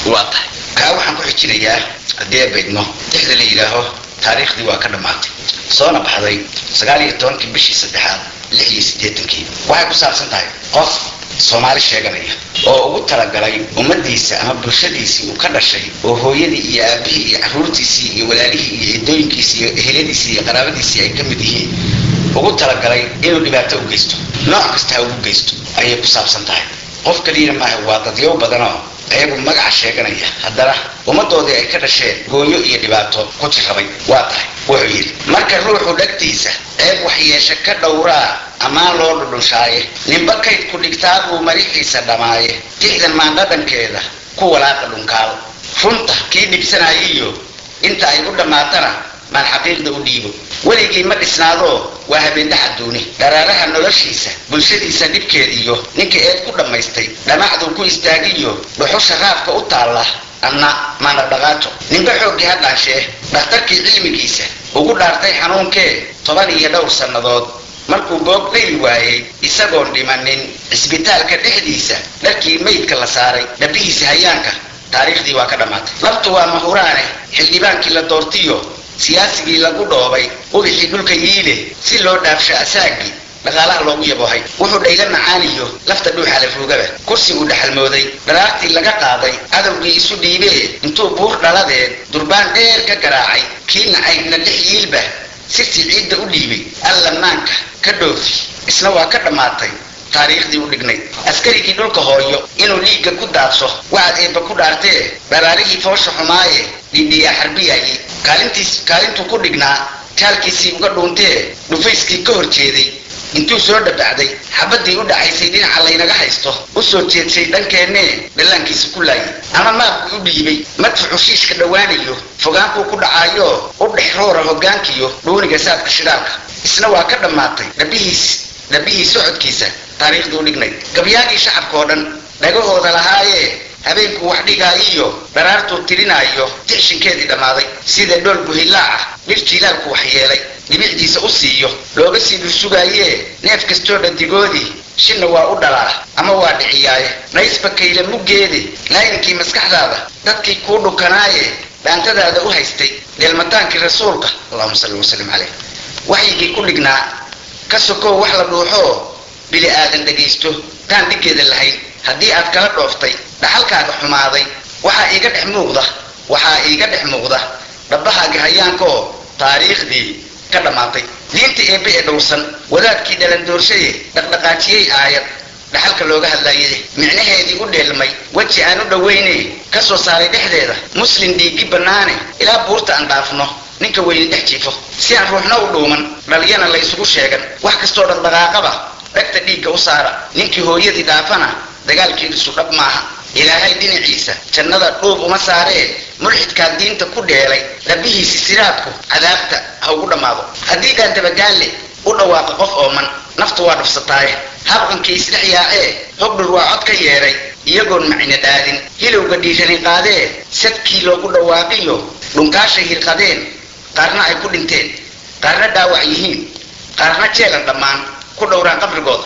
waa tahay kaa waxaan ku xijinayaa haddii ay baydno lixda la yidhaaho taariikhdii waa ka dhammaatay soona baxday sagaal iyo tobankii bishii saddexaad lix iyo siddeetankii waxay ku saabsan tahay qof soomaali sheeganaya oo ugu talagalay ummadiisa ama bulshadiisii uu ka dhashay oo hooyadii iyo aabihii iyo caruurtiisii iyo walaalihii iyo ciddooyinkiisii iyo eheladiisii iyo qaraabadiisii ay ka mid yihiin ugu talagalay inuu dhibaato u geysto nooc kasta ha ugu geysto ayay ku saabsan tahay qof kaliyana maaha waa dadyow badanoo ayagu magaca sheeganaya haddana ummaddoodii ay ka dhasheen gooyo iyo dhibaato ku jirrabay waa tahay wuxuu yidhi marka ruuxu dhagtiisa ceeb waxyeeshe ka dhowraa ammaan loo dhudhunshaaye ninba kayd ku dhigtaa buu marixiisa dhammaaye tixdan maandhadhankeeda ku walaaqa dhunkaal runta kii dhibsanaayiyo inta ay u dhammaatana maan xaqiiqda u dhiibo weligii ma dhisnaadoo waa habeendhaxa duuni dharaaraha noloshiisa bulshadiisa dhibkeediyo ninka eed ku dhammaystay dhamacduu ku istaagiyo dhuxusha raafka u taalla anna maanadhaqaato ninba xooggii ha dhaanshee dhakhtarkii cilmigiisa ugu dhaartay xanuunkee toban iyo dhowr sannadood markuu boog dhayl waayey isagoon dhimanin cisbitaalka dhexdiisa dharkii meydka la saaray dhabihiisa hayaanka taariikhdii waa ka dhammaatay labtu waa mahuraane xildhibaankii la doortiyo siyaasigii lagu dhoobay ubixii dhulka yiile si loo dhaafsho asaagii dhaqaalaha loogu yaboohay wuxuu dhayla macaaniyo lafta dhuuxa la ruugaba kursi uu dhaxalmooday dharaartii laga qaaday cadowgii isu dhiibee intuu buur dhaladeed durbaan dheer ka garaacay kii nacaydna dhex yiilba sirtii ciidda u dhiibay alla maanka ka dhoofi isna waa ka dhammaatay taariikhdii u dhignay askarigii dhulka hooyo inuu dhiigga ku daadso waxaad eebba ku dhaartee dharaarihii foosha xumaaye dhidhiyaa xarbiyayay kaalintiis kaalintuu ku dhignaa jaalkiisii uga dhuuntee dhufayskii ka hor jeeday intuu soo dhabacday xabaddii u dhacaysay dhinaca laynaga haysto u soo jeedsay dhankeennee dhallaankiisa ku laayay ama maabkuu u dhiibay madfuxu shiishka dhowaanayo fogaankuu ku dhacaayo u dhex roora hoggaankiyo dhuuniga saadka shidaalka isna waa ka dhammaatay dhabihiis dhabihii socodkiisa taariikhdii u dhignay gabyaagii shacabka oo dhan dhagahooda lahaayee habeenkuu wax dhigaayiyo dharaartuu tirinaayo tixshinkeedii dhammaaday sida dhool buhilaaca dhir jiilaalku wax yeelay dhibicdiisa u siiyo looga sii dhursugaayee neef kastoo dhadigoodii shinna waa u dhalaa ama waa dhiciyaaye naysba kayla muggeede laayinkii maskaxdaada dadkii kuu dhukanaaye dhaantadaada u haystay dheelmataankii rasuulka allahuma salli wasalim caleyh waxyigii ku dhignaa ka sokow wax la dhuuxoo bili aadan dhagaysto taan dhiggeeda lahayn haddii aad kala dhooftay dhaxalkaaga xumaaday waxaa iiga dhex muuqda waxaa iiga dhex muuqda dhabbahaaga hayaankaoo taariikhdii ka dhammaatay diinta eebbe ee dhowrsan wadaadkii dhalandoorshaye dhaqdhaqaajiyey aayad dhaxalka looga hadlaayay micnaheedii u dheelmay weji aan u dhowayne ka soo saaray dhexdeeda muslin dhiiggi bannaane ilaa buurta aan dhaafno ninka weyni dhex jiifo si aan ruuxna u dhuuman dhaliyana la ysugu sheegan wax kastoo dhaqdhaqaaqaba dhegta dhiigga u saara ninkii hooyadii dhaafana dagaalkiidisu dhab maaha ilaahay dhinaciisa jannada dhuub uma saaree mulxidkaa diinta ku dheelay rabbihiisi siraadku cadaabta ha ugu dhammaado haddii dhaandabagaalle u dhawaaqa qof ooman naftu waa dhufsataaye habqankii isdhex yaacee hogdhur waa cod ka yeedhay iyagoon macina dhaadin hilowga dhiirani qaadee sadkii loogu dhawaaqiyo dhunkaashay hirqadeen qaarna ay ku dhinteen qaarna dhaawac yihiin qaarna jeelan dhammaan ku dhowraan qabrigooda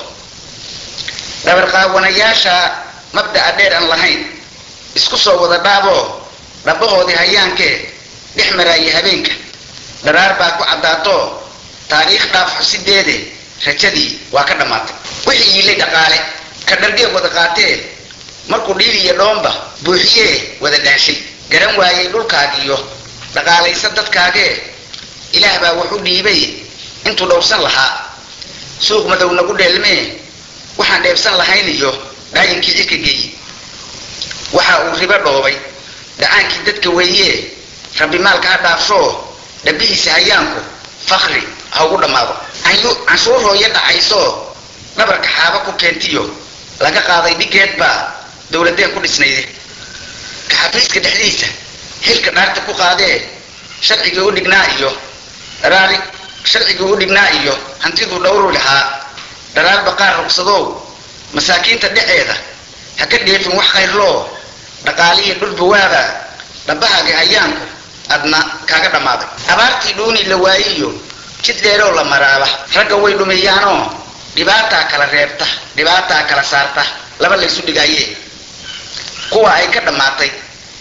dhabarqaawanayaasha mabda'a dheer aan lahayn isku soo wada dhaaboo dhabbahoodii hayaankee dhex maraaya habeenka dharaar baa ku caddaatoo taariikh dhaaf xusideede rajadii waa ka dhammaatay wixii yiilay dhaqaale ka dhargee wada qaatee markuu dhiil iyo dhoomba buuxiyee wada dhaanshay garan waayey dhulkaagiiyo dhaqaalaysa dadkaagee ilaah baa wuxu dhiibay intuu dhowrsan lahaa suuq madow nagu dheelmee waxaan dheebsan lahayn iyo dhaayinkii cirka geeyi waxa uu ribo dhoobay dhacaankii dadka weeyee rabbi maalka ha dhaafshoo dhabihiisa hayaanku fakri ha ugu dhammaado canshuur hooyo dhacaysoo dhabarka xaaba ku keentiyo laga qaaday dhigeed baa dowladeen ku dhisnayde kaxafiiska dhexdiisa xilka dhaarta ku qaadee sharcigii u dhignaa iyo dharaari sharcigii u dhignaa iyo hantiduu dhowru lahaa dharaar baqaar rugsadow masaakiinta dheceeda ha ka dheefin wax khayrloo dhaqaaliya dhulbawaada dhabbahaaga hayaanku adna kaaga dhammaaday abaartii dhuuni la waayiyo jid dheerow la maraaba ragga way dhumeeyaanoo dhibaataa kala reebta dhibaataa kala saarta laba laysu dhigaaye kuwa ay ka dhammaatay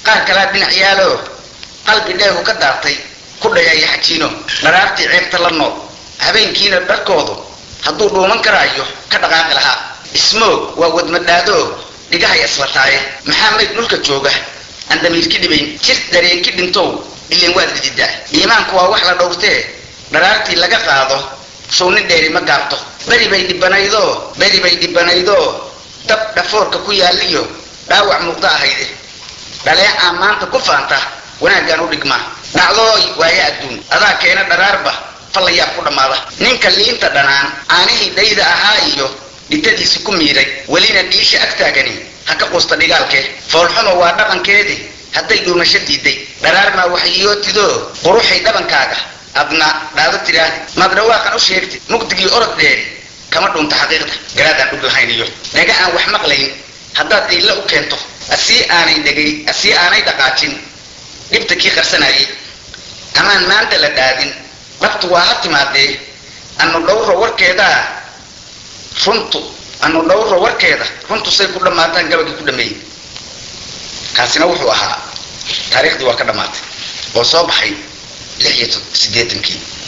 qaar kalaa dhinac yaalo qalbi dheehu ka daartay ku dhayaya xajiino dharaartii ceebta la nool habeenkiina dharkoodu hadduu dhuuman karaayo ka dhaqaaqi lahaa ismoog waa wadmadhaadoo dhigahay islataaye maxaa mayd dhulka jooga aan damiirki dhibayn jir dareenki dhintow ileen waad dhididaa iimaanku waa wax la dhowrtee dharaartii laga qaado shownin dheeri ma gaabto beri bay dhibanaydoo beri bay dhibanaydoo dab dhafoorka ku yaaliyo dhaawac muuqda ahayde dhaleecaa maanta ku faanta wanaaggaan u dhigmaa dhacdooy waaye adduun adaa keena dharaarba fallayaab ku dhammaada ninka liinta dhanaan aanihii dhayda ahaa iyo dhitadiisi ku miiray welina dhiisha agtaagani ha ka quusta dhigaalkee foolxumo waa dhaqankeedii hadday dhuumasho diiday dharaarmaa waxyiyootido quruxay dhabankaaga adna dhaado tiraahdi maad dhawaaqan u sheegtid mugdigii orod dheeri kama dhunta xaqiiqda garaadaan dhug lahayn iyo dhaga aan wax maqlayn haddaad dhiilla u keento asii aanay dhegay asii aanay dhaqaajin dhibta kii qarsanayay amaan maanta la dhaadin dhabtu waa ha timaadee anu dhowro warkeedaa runtu anu dhowro warkeeda runtu say ku dhammaataan gabagii ku dhameeyey kaasina wuxuu ahaa taariikhdii waa ka dhammaatay oo soo baxay lix iyo siddeetankii